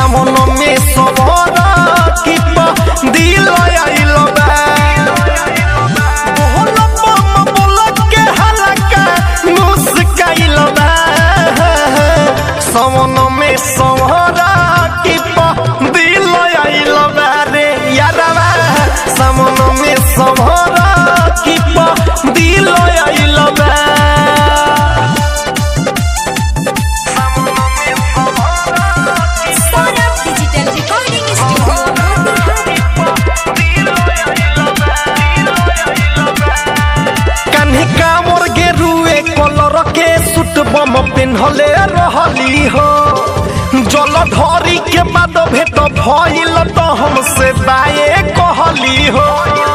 सामन में सबरा की पा दिल आइल बा बोल बम बोल के हलका मुस्काइल बा सामन में सबरा की पा दिल आइल बा रे यारवा सामन में सबरा की पा दिल आइल बा Sonam Digital Recording Studio कान्हे कामर गेरुए कलर के सूट बम पिन्हले रहली हो जल धरी के बाद भेट भइल त हमसे बाए कहली हो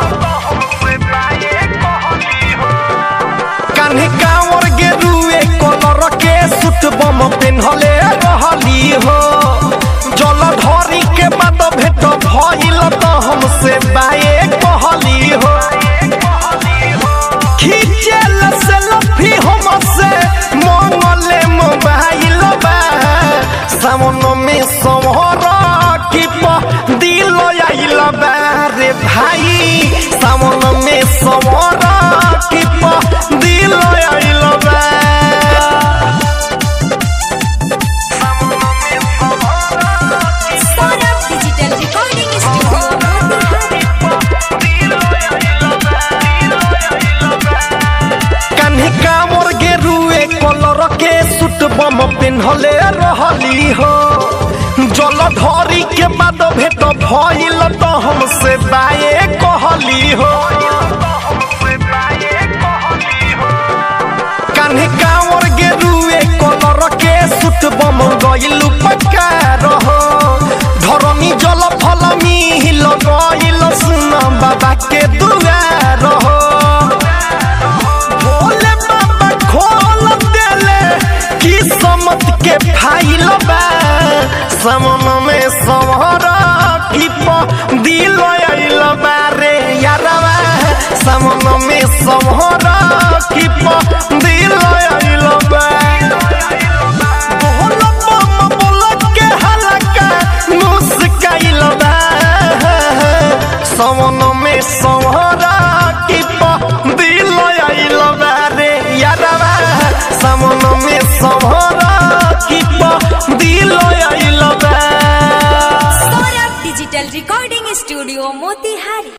कान्हे कामर गेरुए कलर के सूट बम पिन्हले रहली हो जल धरी के बाद भेट भइल त हमसे बाए कहली हो खींचल सेल्फी हमसे मंगले मोबाइल बा सामन में समहरा की पा दिल आइल बा रे भाई सामन में समहरा की पा दिल आइल बा Sonam Digital Recording Studio कान्हे कामर गेरुए कलर के सूट बम पिन्हले रहली हो जल धरी के बाद भेट भइल त हमसे बाए कहली हो कान्हे कामर गेरुए कलर के सूट बम गइल पक्का रहो धरमी जल फलमी हिल गइल सुन बाबा के दुआर हो भोले बाबा खोल देले किस्मत के फाइल बा समन में समहरा की प दिल आइल बा रे यारवा समन में समहरा की प दिल आइल बा बोल बम बोल के हलका मुस्काइल बा समन में समहरा की प दिल आइल बा रे यारवा समन में समहरा की प दिल आइल बा Sonam Digital Recording Studio Motihari